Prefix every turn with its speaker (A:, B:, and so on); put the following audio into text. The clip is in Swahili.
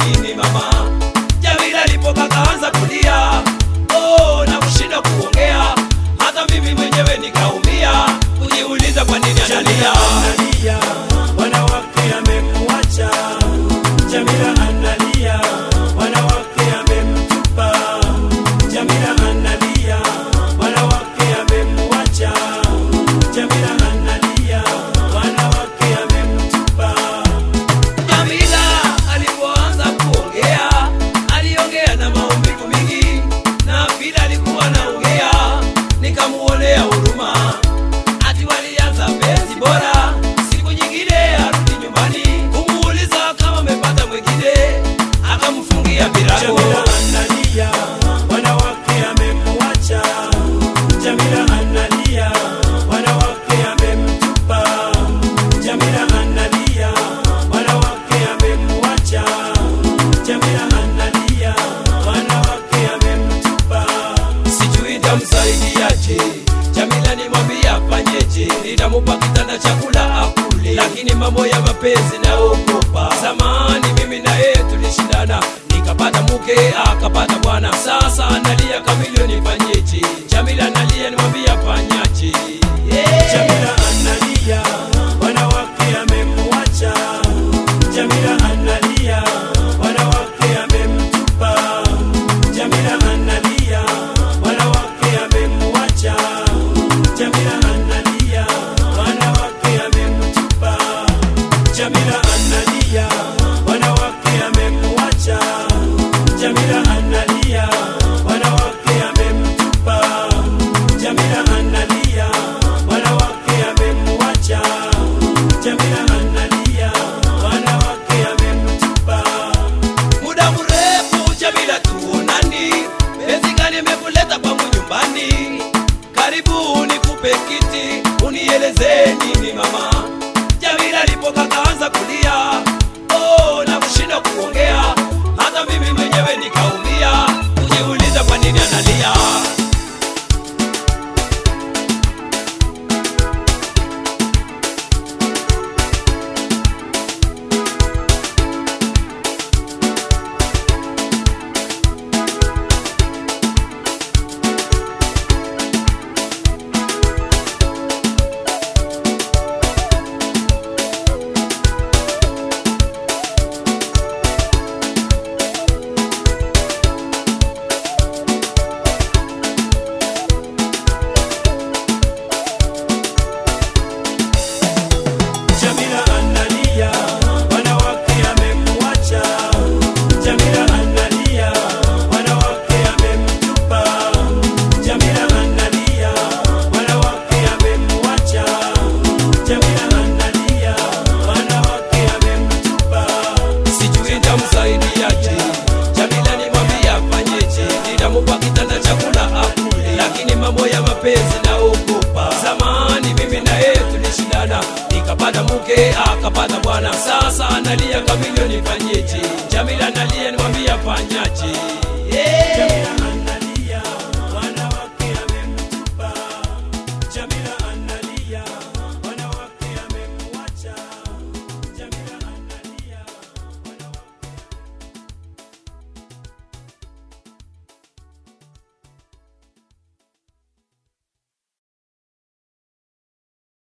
A: nini mama jamila alipoka kaanza kulia oh, na kushinda kuongea hata mimi mwenyewe nikaumia kujiuliza kwa nini analia
B: analia, wanawake amemwacha. Jamila analia, wanawake amemtupa. Jamila analia, wanawake amemwacha. Jamila analia, wanawake amemtupa.
A: Jamila alipoanza kuongea aliongea na maumivu mingi, na vile alikuwa anaongea nikamuonea huruma. Ati walianza penzi bora, siku nyingine arudi nyumbani kumuuliza kama amepata mwingine, akamfungia virago.
B: Jamila analia, wanawake amemwacha. Jamila analia, wanawake amemtupa. Jamila analia, wanawake amemwacha. Jamila analia, wanawake amemtupa.
A: sijui tamsaidiaje. Jamila nimwambia afanyeje, nitamupa kitanda chakula akule, lakini mambo ya mapenzi naogopa. Zamani mimi na yeye tulishindana, nikapata mke akapata bwana, sasa analia kamilioni, nifanyeje? Jamila analia, nimwambia afanyaje? Yeah.
B: Jamila analia, wanawake amemwacha. Jamila analia, wanawake amemtupa. Jamila analia, wanawake amemwacha. Jamila analia, wanawake amemtupa. Jamila analia, wanawake amemwacha. Jamila analia, wanawake amemtupa. Jamila analia, wanawake amemwacha. Jamila analia, wanawake amemtupa.
A: muda mrefu Jamila tuonani, penzi gani imekuleta kwangu nyumbani? Karibu nikupe kiti, unieleze nini mama. Jamila alipoka kaanza kulia, oh, na kushinda kuongea, hata mimi mwenyewe nikaumia, kujiuliza kwa nini analia.
B: Jamila analia, wanawake amemwacha. Jamila analia, wanawake amemtupa. Jamila analia, wanawake amemwacha. Jamila analia, wanawake amemtupa.
A: sijui nitamsaidiaje. Jamila nimwambia afanyeje, nitamupa kitanda chakula akule, lakini mambo ya mapenzi naogopa. Zamani mimi na yeye tulishindana, nikapata mke akapata bwana, sasa analia kamilioni, nifanyeje? Jamila analia, nimwambia afanyaje?